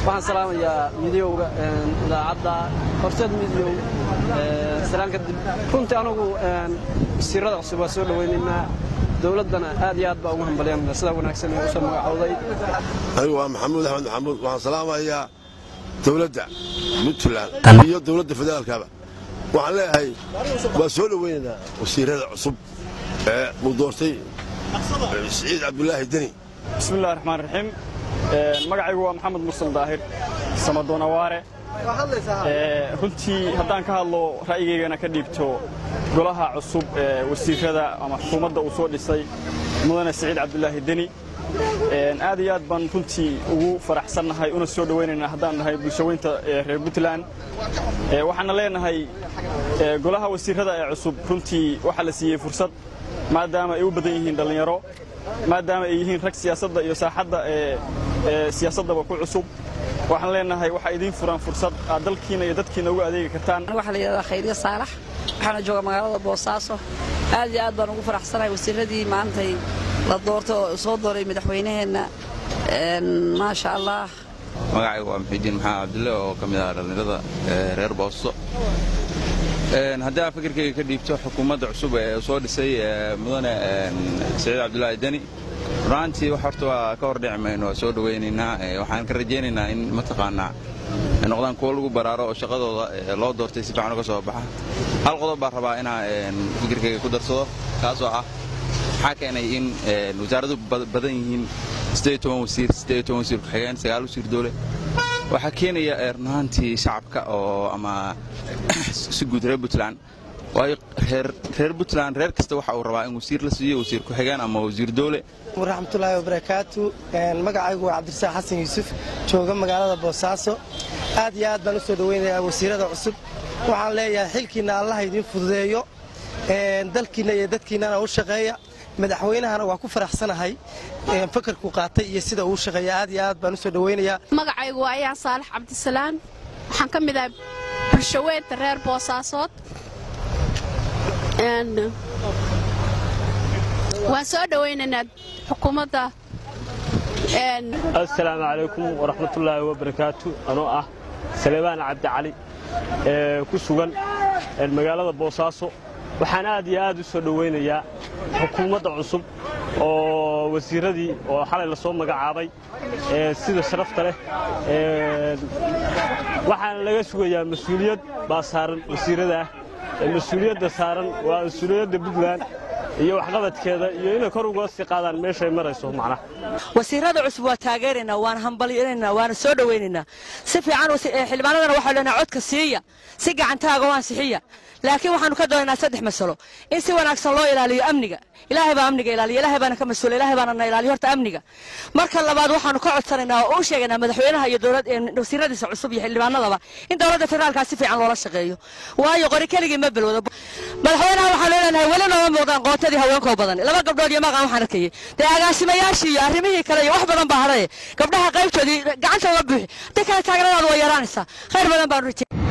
waxaan salaamayaa midiyowga idaacadda horseed midiyow salaan kadib runtii anugu wasiirada cusub waa soo dhowaynaynaa dowladdana aad iyo aad baa ugu hambalyanna sidaa wanaagsan ee usoo magacowday anigu waa maxamuud axmed maxamuud waxaan salaamayaa dowladda puntland iyo dowladda federaalkaba waxaan leeyahay waa soo dhowaynaynaa wasiirada cusub ee uu doortay siciid cabdulaahi deni bismillahi raxmaan raxiim magacaygu waa maxamed mursal daahir samadoonawaare runtii haddaan ka hadlo ra'yigaygana ka dhiibto golaha cusub ee wasiirada ama xukuumadda uu soo dhisay mudane siciid cabdulaahi deni aad iyo aad baan runtii ugu faraxsannahay una soo dhowaynaynaa haddaan nahay bulshaweynta reer puntland waxaana leenahay golaha wasiirada ee cusub runtii waxaa la siiyey fursad maadaama ay u badan yihiin dhallinyaro maadaama ay yihiin rag siyaasadda iyo saaxadda ee siyaasaddaba ku cusub waxaan leenahay waxaa idiin furan fursad aad dalkiina iyo dadkiina ugu adeegi kartaan waxaa la yidhahdaa khayriya saalax waxaana jooga magaalada boosaaso aad iyo aad baan ugu faraxsanahay wasiiradii maantay la doorto oo soo dooray madaxweynaheenna maasha allah magacaygu waa muxiidiin maxamed cabdille oo ka mid ah dhallinyarada reer boosto haddii aan fikirkayga ka dhiibto xukuumadda cusub ee soo dhisay mudane siciid cabdulaahi deni runaantii wax horta waa ka hor dhici mayno waa soo dhowaynaynaa waxaan ka rajaynaynaa in mataqaanaa ay noqdaan kuwo lagu baraaro oo shaqadooda loo doortay si fiican uga soo baxa hal qodob baan rabaa inaa fikirkayga ku darsado kaasoo ah maxaa keenay in wasaaradu badan yihiin wasiir wasiir ku-xigeen sagaal wasiir dowle waxaa keenaya runaantii shacabka oo ama si guud reer puntland waayo reer puntland reer kasta waxa uu rabaa in wasiir la siiyo wasiir ku-xigeen ama wasiir dowle waraxmatullaahi wabarakaatu magacaygu waa cabdirasaaq xasan yuusuf jooga magaalada boosaaso aad iyo aad baan u soo dhowaynayaa wasiirada cusub waxaan leeyahay xilkiinna allaha idiin fududeeyo dalkiinna iyo dadkiinnana u shaqeeya madaxweynahana waa ku faraxsanahay fakarku qaatay iyo sida uu shaqeeya aad iyo aad baan u soo dhowaynayaa magacaygu waa ayaan saalax cabdisalaan waxaan ka mid ahay bulshaweynta reer boosaasood waan soo dhowaynaynaa xukuumadda assalaamu calaykum waraxmatullaahi wabarakaatu anoo ah salebaan cabdicali ee ku sugan magaalada boosaaso waxaan aad iyo aad u soo dhowaynayaa xukuumadda cusub oo wasiiradii oo xalay la soo magacaabay sida sharafta leh waxaana laga sugayaa mas-uuliyad baa saaran wasiirada ah mas-uuliyadda saaran waa mas-uuliyadda puntland iyo waxqabadkeeda iyo inay kor uga sii qaadaan meeshay marayso macnaha wasiirada cusub waa taageeraynaa waana hambalyanaynaa waana soo dhowaynaynaa si fiican xildhibaanadana waxaa leenahay codka siiya si gacantaaga waan sixiya laakiin waxaanu ka doonaynaa saddex masalo in si wanaagsan loo ilaaliyo amniga ilaahay baa amniga ilaaliya ilaahay baana ka mas-uula ilaahay baana na ilaaliyo horta amniga marka labaad waxaanu ka codsanaynaa oo u sheegaynaa madaxweynaha iyo dowlad wasiiradiisa cusub iyo xildhibaanadaba in dowladda federaalkaa si fiican loola shaqeeyo waayo qori keligii ma balwado madaxweynaha waxaan leenahay weli nooma muuqdaan qootadii haweenkoo badan laba gabdhood iyo maqan waxaan arkayay dee agaasimayaashii iyo arrimihii kale iyo wax badan baa hadhaye gabdhaha qaybtoodii gacanta uga buuxi haddii kale taageeradaadu way yaraanaysaa khayr badan baanu rajay